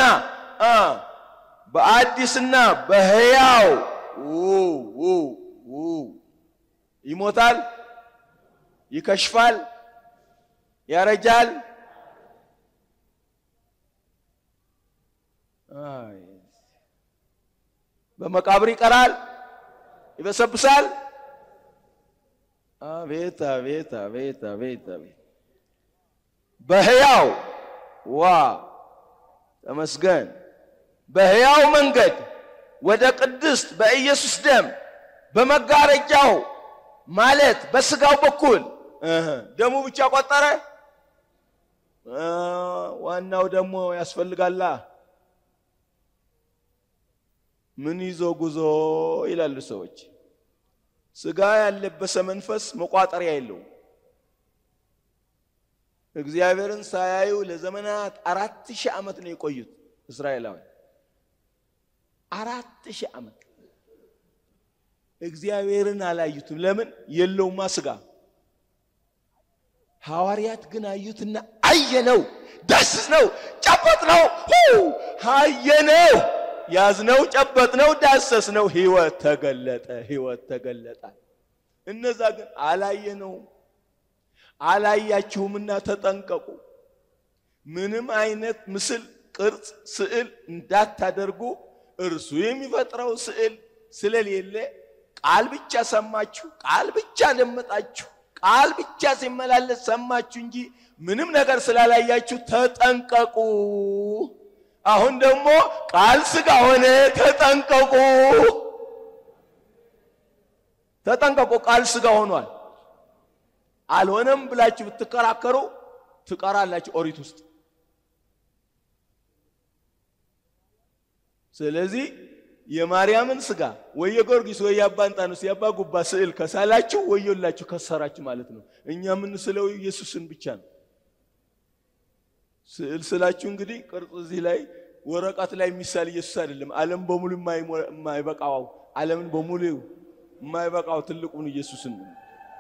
በአዲስና በሕያው ይሞታል፣ ይከሽፋል፣ ያረጃል። በመቃብር ይቀራል፣ ይበሰብሳል። አቤት አቤት አቤት አቤት አቤት በሕያው ዋ ተመስገን በሕያው መንገድ ወደ ቅድስት በኢየሱስ ደም በመጋረጃው ማለት በስጋው በኩል ደሙ ብቻ ቆጠረ። ዋናው ደግሞ ያስፈልጋላ። ምን ይዞ ጉዞ ይላሉ ሰዎች። ስጋ ያለበሰ መንፈስ መቋጠሪያ የለውም። እግዚአብሔርን ሳያዩ ለዘመናት አራት ሺህ ዓመት ነው የቆዩት እስራኤላውያን። አራት ሺህ ዓመት እግዚአብሔርን አላዩትም። ለምን? የለውማ ስጋ። ሐዋርያት ግን አዩትና አየነው፣ ዳስስነው፣ ጨበጥነው፣ አየነው፣ ያዝነው፣ ጨበጥነው፣ ዳሰስነው፣ ሕይወት ተገለጠ፣ ሕይወት ተገለጠ። እነዛ ግን አላየነውም። አላያችሁምና ተጠንቀቁ። ምንም አይነት ምስል፣ ቅርጽ፣ ስዕል እንዳታደርጉ እርሱ የሚፈጥረው ስዕል ስለሌለ ቃል ብቻ ሰማችሁ፣ ቃል ብቻ ደመጣችሁ፣ ቃል ብቻ ሲመላለስ ሰማችሁ እንጂ ምንም ነገር ስላላያችሁ ተጠንቀቁ። አሁን ደግሞ ቃል ሥጋ ሆነ። ተጠንቀቁ፣ ተጠንቀቁ። ቃል ሥጋ ሆኗል። አልሆነም ብላችሁ ብትከራከሩ ትቀራላችሁ ኦሪት ውስጥ። ስለዚህ የማርያምን ስጋ ወይ የጊዮርጊስ ወይ የአባ እንጣኖስ የአባ ጉባ ስዕል ከሳላችሁ ወዮላችሁ ከሰራችሁ ማለት ነው። እኛ የምንስለው ኢየሱስን ብቻ ነው። ስዕል ስላችሁ እንግዲህ ቅርጽ እዚህ ላይ ወረቀት ላይ የሚሳል ኢየሱስ አይደለም። ዓለም በሙሉ የማይበቃው ዓለምን በሙሉ የማይበቃው ትልቁን ኢየሱስን ነው።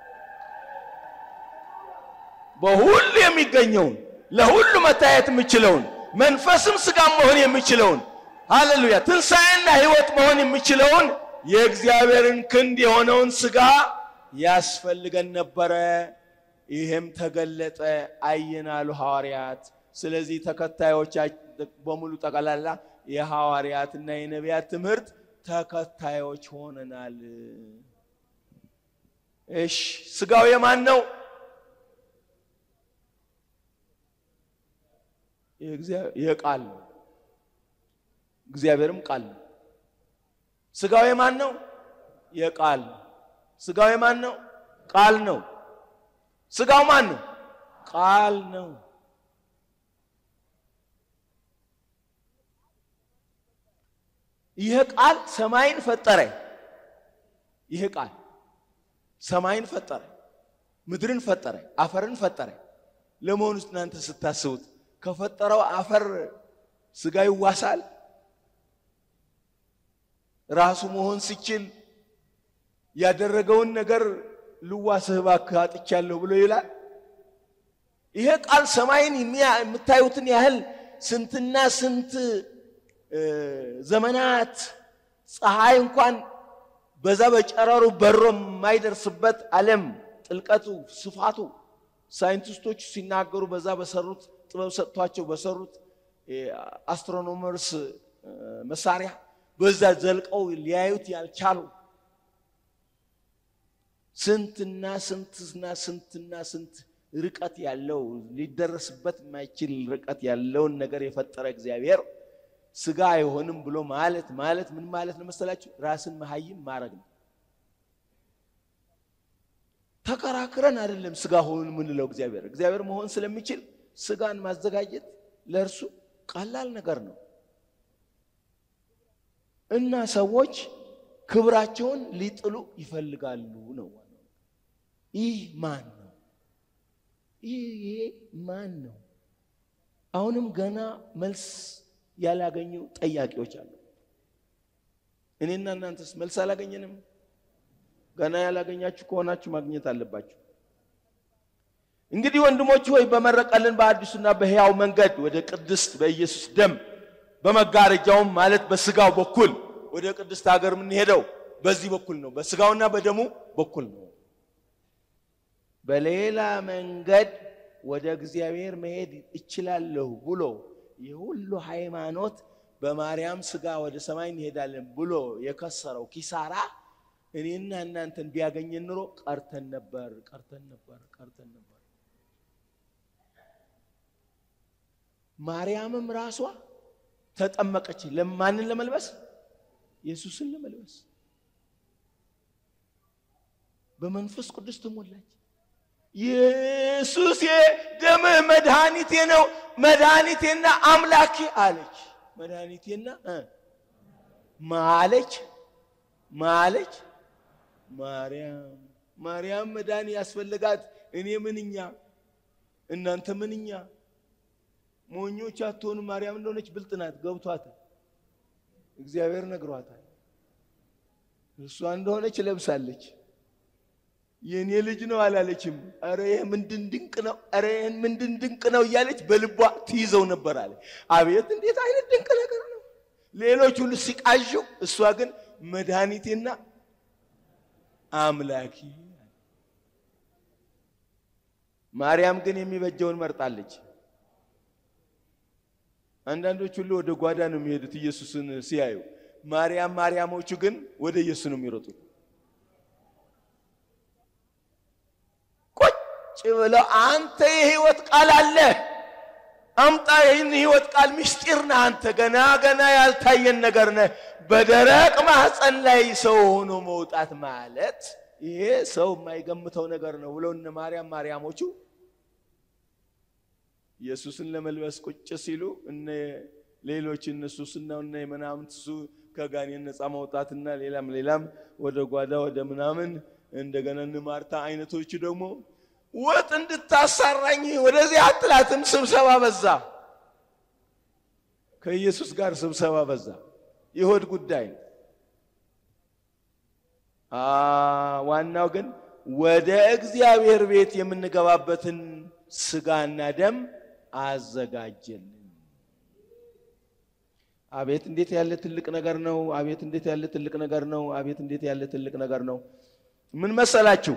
በሁሉ የሚገኘውን ለሁሉ መታየት የሚችለውን መንፈስም ስጋም መሆን የሚችለውን ሃሌሉያ ትንሣኤና ሕይወት መሆን የሚችለውን የእግዚአብሔርን ክንድ የሆነውን ስጋ ያስፈልገን ነበረ። ይህም ተገለጠ፣ አየናሉ ሐዋርያት። ስለዚህ ተከታዮች በሙሉ ጠቅላላ የሐዋርያትና የነቢያት ትምህርት ተከታዮች ሆነናል። እሺ ስጋው የማን ነው? የቃል ነው። እግዚአብሔርም ቃል ነው። ስጋው የማን ነው? የቃል ስጋው የማን ነው? ቃል ነው። ስጋው ማን ነው? ቃል ነው። ይህ ቃል ሰማይን ፈጠረ። ይህ ቃል ሰማይን ፈጠረ፣ ምድርን ፈጠረ፣ አፈርን ፈጠረ። ለመሆኑ ውስጥ እናንተ ስታስቡት ከፈጠረው አፈር ስጋ ይዋሳል? ራሱ መሆን ሲችል ያደረገውን ነገር ልዋስህ እባክህ አጥቻለሁ ብሎ ይላል። ይሄ ቃል ሰማይን የምታዩትን ያህል ስንትና ስንት ዘመናት ፀሐይ እንኳን በዛ በጨረሩ በሮ የማይደርስበት ዓለም ጥልቀቱ፣ ስፋቱ ሳይንቲስቶቹ ሲናገሩ በዛ በሰሩት ጥበብ ሰጥቷቸው በሰሩት አስትሮኖመርስ መሳሪያ በዛ ዘልቀው ሊያዩት ያልቻሉ ስንትና ስንትና ስንትና ስንት ርቀት ያለው ሊደረስበት የማይችል ርቀት ያለውን ነገር የፈጠረ እግዚአብሔር ስጋ አይሆንም ብሎ ማለት ማለት ምን ማለት ነው መሰላችሁ? ራስን መሀይም ማድረግ ነው። ተከራክረን አይደለም ስጋ ሆን የምንለው እግዚአብሔር እግዚአብሔር መሆን ስለሚችል ስጋን ማዘጋጀት ለእርሱ ቀላል ነገር ነው እና ሰዎች ክብራቸውን ሊጥሉ ይፈልጋሉ ነው። ይህ ማን ነው? ይሄ ማን ነው? አሁንም ገና መልስ ያላገኙ ጠያቂዎች አሉ። እኔና እናንተስ መልስ አላገኘንም? ገና ያላገኛችሁ ከሆናችሁ ማግኘት አለባችሁ። እንግዲህ ወንድሞች ሆይ በመረቀልን በአዲሱና በሕያው መንገድ ወደ ቅድስት በኢየሱስ ደም በመጋረጃውም ማለት በስጋው በኩል ወደ ቅድስት ሀገር የምንሄደው በዚህ በኩል ነው፣ በስጋውና በደሙ በኩል ነው። በሌላ መንገድ ወደ እግዚአብሔር መሄድ እችላለሁ ብሎ የሁሉ ሃይማኖት በማርያም ስጋ ወደ ሰማይ እንሄዳለን ብሎ የከሰረው ኪሳራ እኔና እናንተን ቢያገኘን ኑሮ ቀርተን ነበር፣ ቀርተን ነበር፣ ቀርተን ነበር። ማርያምም ራሷ ተጠመቀች። ለማንን ለመልበስ? ኢየሱስን ለመልበስ በመንፈስ ቅዱስ ተሞላች። ኢየሱስ ደምህ መድኃኒቴ ነው፣ መድኃኒቴና አምላኬ አለች። መድኃኒቴና ማለች ማለች ማርያም ማርያም መዳን ያስፈልጋት። እኔ ምንኛ እናንተ ምንኛ ሞኞች አትሆኑ። ማርያም እንደሆነች ብልጥ ናት፣ ገብቷታል። እግዚአብሔር ነግሯታል። እሷ እንደሆነች ለብሳለች። የእኔ ልጅ ነው አላለችም። ኧረ ይህ ምንድን ድንቅ ነው፣ ኧረ ይህን ምንድን ድንቅ ነው እያለች በልቧ ትይዘው ነበር አለ። አቤት እንዴት አይነት ድንቅ ነገር ነው! ሌሎች ሁሉ ሲቃዡ፣ እሷ ግን መድኃኒቴና አምላኪ። ማርያም ግን የሚበጀውን መርጣለች። አንዳንዶች ሁሉ ወደ ጓዳ ነው የሚሄዱት ኢየሱስን ሲያዩ። ማርያም ማርያሞቹ ግን ወደ ኢየሱስ ነው የሚሮጡት። ቁጭ ብለው አንተ የህይወት ቃል አለ አምጣ፣ ይህን ህይወት ቃል ምስጢር ነህ አንተ፣ ገና ገና ያልታየን ነገር ነህ። በደረቅ ማህፀን ላይ ሰው ሆኖ መውጣት ማለት ይሄ ሰው የማይገምተው ነገር ነው ብለው እነ ማርያም ማርያሞቹ ኢየሱስን ለመልበስ ቁጭ ሲሉ እነ ሌሎች እነ ሱስና እነ ምናምን እሱ ከጋኔን ነፃ መውጣትና ሌላም ሌላም ወደ ጓዳ ወደ ምናምን እንደገና እነ ማርታ አይነቶቹ ደግሞ ወጥ እንድታሳራኝ ወደዚህ አትላትም። ስብሰባ በዛ፣ ከኢየሱስ ጋር ስብሰባ በዛ። የሆድ ጉዳይ ነው። ዋናው ግን ወደ እግዚአብሔር ቤት የምንገባበትን ስጋና ደም አዘጋጀልን። አቤት እንዴት ያለ ትልቅ ነገር ነው! አቤት እንዴት ያለ ትልቅ ነገር ነው! አቤት እንዴት ያለ ትልቅ ነገር ነው! ምን መሰላችሁ?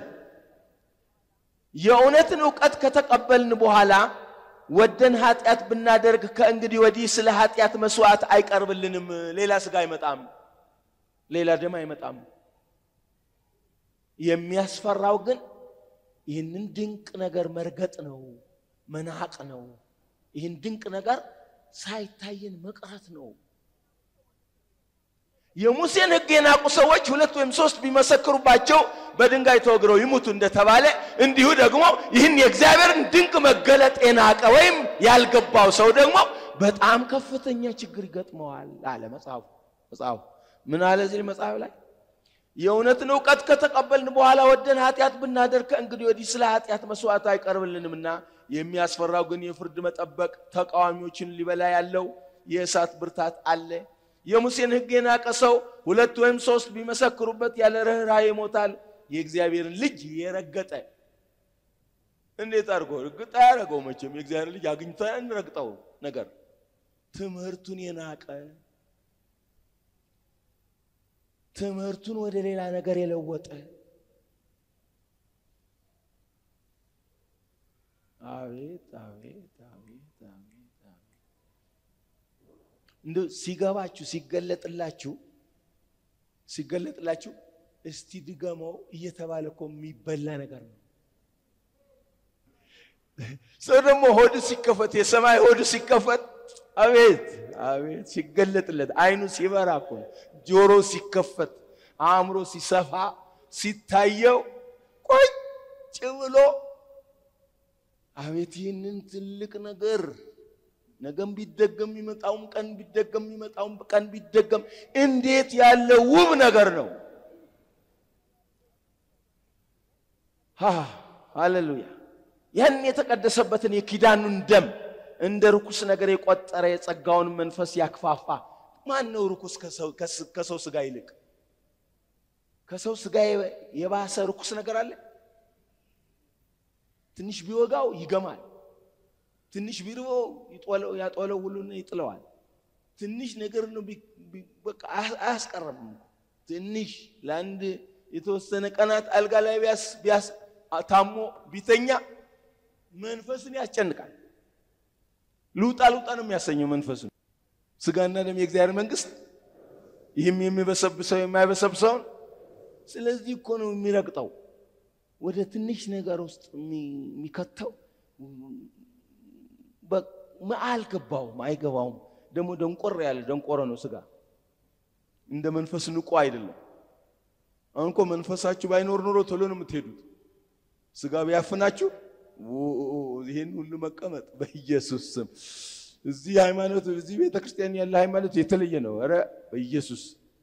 የእውነትን እውቀት ከተቀበልን በኋላ ወደን ኃጢአት ብናደርግ ከእንግዲህ ወዲህ ስለ ኃጢአት መስዋዕት አይቀርብልንም። ሌላ ስጋ አይመጣም፣ ሌላ ደም አይመጣም። የሚያስፈራው ግን ይህንን ድንቅ ነገር መርገጥ ነው፣ መናቅ ነው። ይህን ድንቅ ነገር ሳይታየን መቅረት ነው። የሙሴን ሕግ የናቁ ሰዎች ሁለት ወይም ሶስት ቢመሰክሩባቸው በድንጋይ ተወግረው ይሙቱ እንደተባለ እንዲሁ ደግሞ ይህን የእግዚአብሔርን ድንቅ መገለጥ የናቀ ወይም ያልገባው ሰው ደግሞ በጣም ከፍተኛ ችግር ይገጥመዋል አለ መጽሐፉ። መጽሐፉ ምን አለ እዚህ መጽሐፍ ላይ የእውነትን እውቀት ከተቀበልን በኋላ ወደን ኃጢአት ብናደርግ ከእንግዲህ ወዲህ ስለ ኃጢአት መስዋዕት አይቀርብልንምና የሚያስፈራው ግን የፍርድ መጠበቅ ተቃዋሚዎችን ሊበላ ያለው የእሳት ብርታት አለ። የሙሴን ሕግ የናቀ ሰው ሁለት ወይም ሶስት ቢመሰክሩበት ያለ ርኅራኄ ይሞታል። የእግዚአብሔርን ልጅ የረገጠ እንዴት አድርጎ እርግጥ አያደረገው? መቼም የእግዚአብሔር ልጅ አግኝቶ እንረግጠው ነገር ትምህርቱን የናቀ ትምህርቱን ወደ ሌላ ነገር የለወጠ አቤት አቤት አቤት አቤት አቤት እንደ ሲገባችሁ ሲገለጥላችሁ ሲገለጥላችሁ እስቲ ድገመው እየተባለ እኮ የሚበላ ነገር ነው። ሰው ደግሞ ሆዱ ሲከፈት የሰማይ ሆዱ ሲከፈት አቤት አቤት ሲገለጥለት አይኑ ሲበራ እኮ ጆሮ ሲከፈት አእምሮ ሲሰፋ ሲታየው ቁጭ ብሎ አቤት ይህንን ትልቅ ነገር ነገም ቢደገም የሚመጣውም ቀን ቢደገም የሚመጣውም ቀን ቢደገም እንዴት ያለ ውብ ነገር ነው! ሃሌሉያ! ያን የተቀደሰበትን የኪዳኑን ደም እንደ ርኩስ ነገር የቆጠረ የጸጋውን መንፈስ ያክፋፋ ማን ነው ርኩስ ከሰው ስጋ ይልቅ? ከሰው ስጋ የባሰ ርኩስ ነገር አለ? ትንሽ ቢወጋው ይገማል። ትንሽ ቢርበው ያጦለው ሁሉን ይጥለዋል። ትንሽ ነገር ነው በቃ አያስቀርም። ትንሽ ለአንድ የተወሰነ ቀናት አልጋ ላይ ቢያስ ታሞ ቢተኛ መንፈስን ያስጨንቃል። ልውጣ ልውጣ ነው የሚያሰኘው መንፈሱን። ስጋና ደም የእግዚአብሔር መንግስት፣ ይህም የሚበሰብሰው የማይበሰብሰውን። ስለዚህ እኮ ነው የሚረግጠው ወደ ትንሽ ነገር ውስጥ የሚከተው አልገባውም፣ አይገባውም። ደግሞ ደንቆር ያለ ደንቆረ ነው ስጋ። እንደ መንፈስ ንቁ አይደለም። አሁን እኮ መንፈሳችሁ ባይኖር ኖሮ ቶሎ ነው የምትሄዱት። ስጋ ቢያፍናችሁ ይህን ሁሉ መቀመጥ በኢየሱስ ስም። እዚህ ሃይማኖት እዚህ ቤተ ክርስቲያን ያለ ሃይማኖት የተለየ ነው። ኧረ በኢየሱስ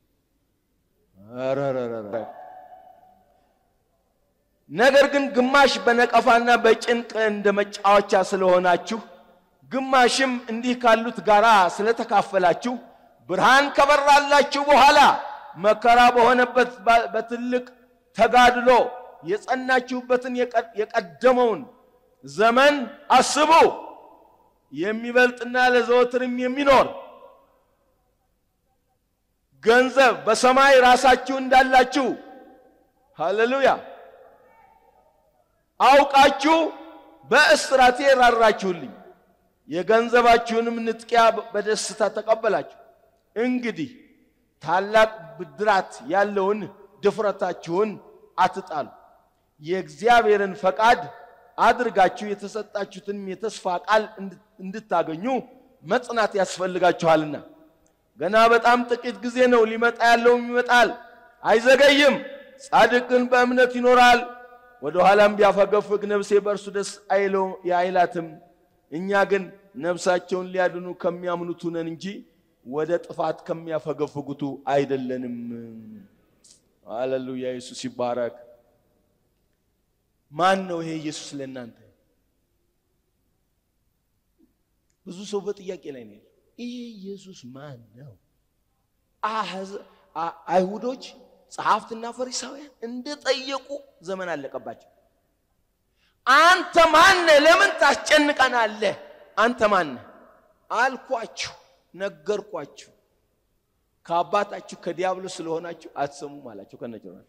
ነገር ግን ግማሽ በነቀፋና በጭንቅ እንደ መጫወቻ ስለሆናችሁ ግማሽም እንዲህ ካሉት ጋር ስለተካፈላችሁ ብርሃን ከበራላችሁ በኋላ መከራ በሆነበት በትልቅ ተጋድሎ የጸናችሁበትን የቀደመውን ዘመን አስቡ። የሚበልጥና ለዘወትርም የሚኖር ገንዘብ በሰማይ ራሳችሁ እንዳላችሁ ሃሌሉያ አውቃችሁ በእስራቴ ራራችሁልኝ፣ የገንዘባችሁንም ንጥቂያ በደስታ ተቀበላችሁ። እንግዲህ ታላቅ ብድራት ያለውን ድፍረታችሁን አትጣሉ፣ የእግዚአብሔርን ፈቃድ አድርጋችሁ የተሰጣችሁትን የተስፋ ቃል እንድታገኙ መጽናት ያስፈልጋችኋልና። ገና በጣም ጥቂት ጊዜ ነው፣ ሊመጣ ያለውም ይመጣል፣ አይዘገይም። ጻድቅ ግን በእምነት ይኖራል። ወደ ኋላም ቢያፈገፍግ ነፍሴ በእርሱ ደስ አይላትም። እኛ ግን ነፍሳቸውን ሊያድኑ ከሚያምኑቱ ነን እንጂ ወደ ጥፋት ከሚያፈገፍጉቱ አይደለንም። ሃሌሉያ! ኢየሱስ ይባረክ። ማን ነው ይሄ ኢየሱስ ለእናንተ? ብዙ ሰው በጥያቄ ላይ ነው። ይሄ ኢየሱስ ማን ነው? አይሁዶች ጸሐፍትና ፈሪሳውያን እንደጠየቁ ዘመን አለቀባቸው። አንተ ማነህ? ለምን ታስጨንቀናለህ? አንተ ማነህ አልኳችሁ፣ ነገርኳችሁ። ከአባታችሁ ከዲያብሎስ ስለሆናችሁ አትሰሙም አላቸው ከነጭራሹ።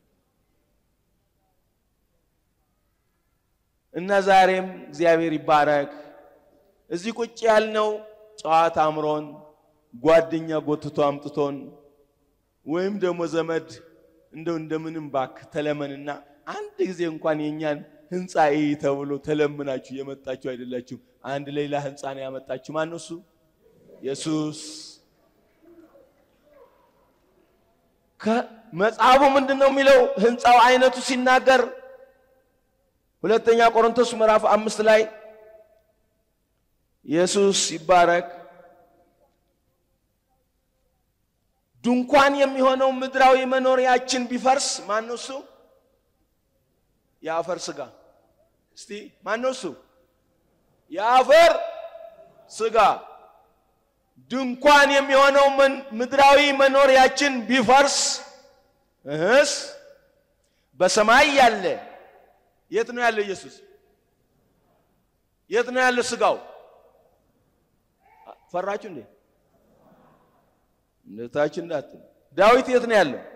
እና ዛሬም እግዚአብሔር ይባረክ እዚህ ቁጭ ያልነው ጨዋታ አምሮን ጓደኛ ጎትቶ አምጥቶን ወይም ደግሞ ዘመድ እንደው እንደምንም ባክ ተለመንና አንድ ጊዜ እንኳን የእኛን ህንፃ እይ ተብሎ ተለምናችሁ የመጣችሁ አይደላችሁ። አንድ ሌላ ህንፃ ነው ያመጣችሁ። ማን ነው እሱ? ኢየሱስ። መጽሐፉ ምንድን ነው የሚለው? ህንፃው አይነቱ ሲናገር ሁለተኛ ቆሮንቶስ ምዕራፍ አምስት ላይ ኢየሱስ ይባረክ ድንኳን የሚሆነው ምድራዊ መኖሪያችን ቢፈርስ ማን ነው እሱ? የአፈር ስጋ። እስቲ ማን ነው እሱ? የአፈር ስጋ። ድንኳን የሚሆነው ምድራዊ መኖሪያችን ቢፈርስ እህስ በሰማይ ያለ የት ነው ያለው? ኢየሱስ የት ነው ያለው? ስጋው ፈራችሁ እንዴ? እንደታች እንዳትል። ዳዊት የት ነው ያለው?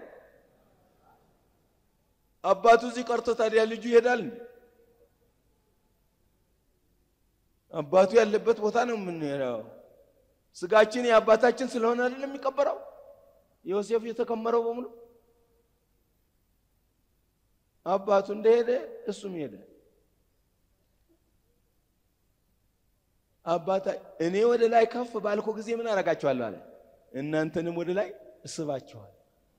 አባቱ እዚህ ቀርቶ ታዲያ ልጁ ይሄዳል? አባቱ ያለበት ቦታ ነው የምንሄደው። ስጋችን የአባታችን ስለሆነ አይደለም የሚቀበረው። ዮሴፍ የተከመረው በሙሉ አባቱ እንደሄደ እሱም ሄደ። አባታ እኔ ወደ ላይ ከፍ ባልኮ ጊዜ ምን አረጋችኋለሁ አለ፣ እናንተንም ወደ ላይ እስባችኋል።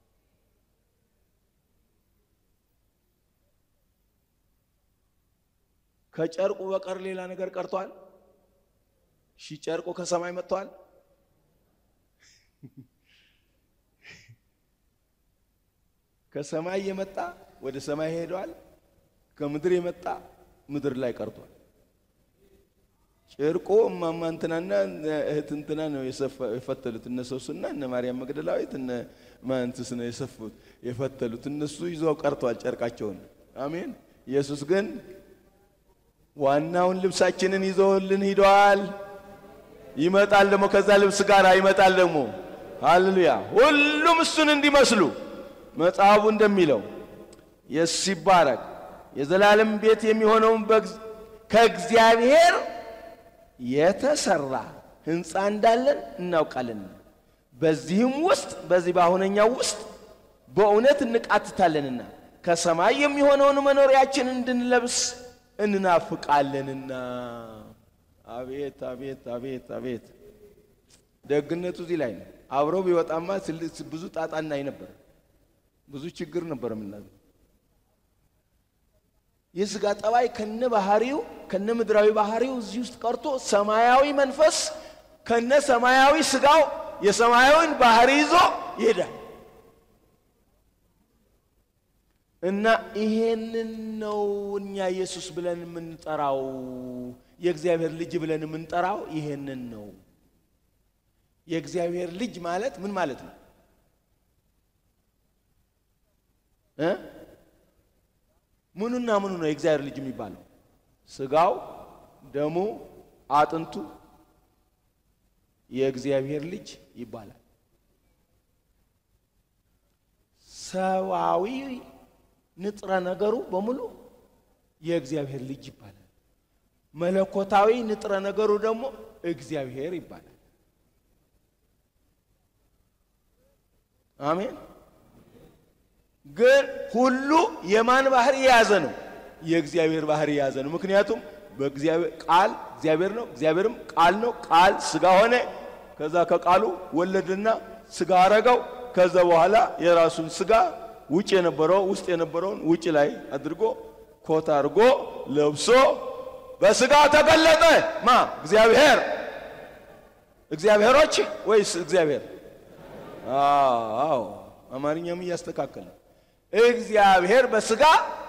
ከጨርቁ በቀር ሌላ ነገር ቀርቷል? ሺ ጨርቁ ከሰማይ መጥቷል? ከሰማይ የመጣ ወደ ሰማይ ሄዷል። ከምድር የመጣ ምድር ላይ ቀርቷል። ጨርቆ እማማ እንትናና እህት እንትና ነው የፈተሉት። እነ ሶስና እነ ማርያም መግደላዊት እነ ማንትስ ነው የሰፉት የፈተሉት። እነሱ ይዘው ቀርቷል ጨርቃቸውን። አሜን። ኢየሱስ ግን ዋናውን ልብሳችንን ይዞልን ሂደዋል። ይመጣል ደግሞ ከዛ ልብስ ጋር ይመጣል ደግሞ። ሃሌሉያ! ሁሉም እሱን እንዲመስሉ መጽሐፉ እንደሚለው ኢየሱስ ይባረክ። የዘላለም ቤት የሚሆነውን ከእግዚአብሔር የተሰራ ሕንፃ እንዳለን እናውቃለን። በዚህም ውስጥ በዚህ በአሁነኛው ውስጥ በእውነት እንቃትታለንና ከሰማይ የሚሆነውን መኖሪያችን እንድንለብስ እንናፍቃለንና። አቤት አቤት አቤት አቤት! ደግነቱ እዚህ ላይ ነው። አብረው ቢወጣማ ብዙ ጣጣ እናይ ነበር፣ ብዙ ችግር ነበር የምናገር የስጋ ጠባይ ከነ ባህሪው ከነ ምድራዊ ባህሪው እዚህ ውስጥ ቀርቶ ሰማያዊ መንፈስ ከነ ሰማያዊ ስጋው የሰማያዊን ባህሪ ይዞ ይሄዳል እና ይሄንን ነው እኛ ኢየሱስ ብለን የምንጠራው የእግዚአብሔር ልጅ ብለን የምንጠራው ይሄንን ነው። የእግዚአብሔር ልጅ ማለት ምን ማለት ነው እ ምኑና ምኑ ነው የእግዚአብሔር ልጅ የሚባለው? ስጋው፣ ደሙ፣ አጥንቱ የእግዚአብሔር ልጅ ይባላል። ሰዋዊ ንጥረ ነገሩ በሙሉ የእግዚአብሔር ልጅ ይባላል። መለኮታዊ ንጥረ ነገሩ ደግሞ እግዚአብሔር ይባላል። አሜን። ግን ሁሉ የማን ባህሪ የያዘ ነው? የእግዚአብሔር ባህሪ የያዘ ነው። ምክንያቱም በእግዚአብሔር ቃል እግዚአብሔር ነው፣ እግዚአብሔርም ቃል ነው። ቃል ስጋ ሆነ። ከዛ ከቃሉ ወለድና ስጋ አረገው። ከዛ በኋላ የራሱን ስጋ ውጭ የነበረው ውስጥ የነበረውን ውጭ ላይ አድርጎ ኮት አድርጎ ለብሶ በስጋ ተገለጠ። ማ እግዚአብሔር እግዚአብሔሮች ወይስ እግዚአብሔር? አዎ አማርኛም እያስተካከለ እግዚአብሔር በስጋ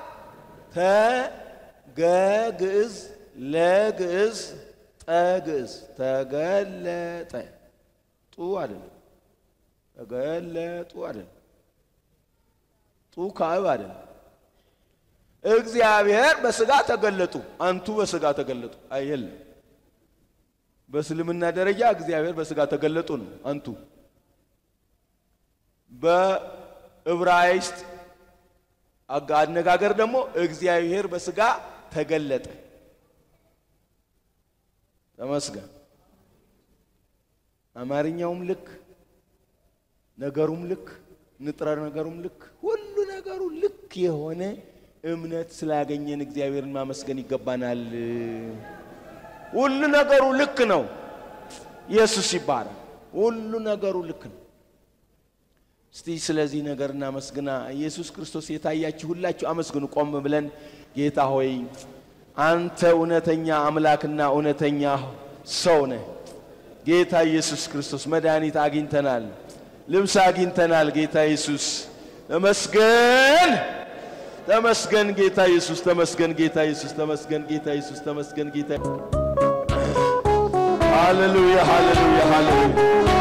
ተገግዕዝ ለግዕዝ ጠግዕዝ ተገለጠ ጡ አይደለም። ተገለጡ አይደለም። ጡ ካዕብ አይደለም። እግዚአብሔር በስጋ ተገለጡ። አንቱ በስጋ ተገለጡ አየለም። በእስልምና ደረጃ እግዚአብሔር በስጋ ተገለጡ ነው አንቱ። በዕብራይስጥ አነጋገር ደግሞ እግዚአብሔር በስጋ ተገለጠ። ተመስገን። አማርኛውም ልክ፣ ነገሩም ልክ፣ ንጥረ ነገሩም ልክ፣ ሁሉ ነገሩ ልክ የሆነ እምነት ስላገኘን እግዚአብሔርን ማመስገን ይገባናል። ሁሉ ነገሩ ልክ ነው። ኢየሱስ ይባላል። ሁሉ ነገሩ ልክ ነው። እስቲ ስለዚህ ነገር እናመስግና። ኢየሱስ ክርስቶስ የታያችሁ ሁላችሁ አመስግኑ። ቆም ብለን ጌታ ሆይ አንተ እውነተኛ አምላክና እውነተኛ ሰው ነህ። ጌታ ኢየሱስ ክርስቶስ መድኃኒት አግኝተናል፣ ልብስ አግኝተናል። ጌታ ኢየሱስ ተመስገን፣ ተመስገን ጌታ ኢየሱስ ተመስገን፣ ጌታ ኢየሱስ ተመስገን፣ ጌታ ኢየሱስ ተመስገን፣ ጌታ ሃሌሉያ፣ ሃሌሉያ፣ ሃሌሉያ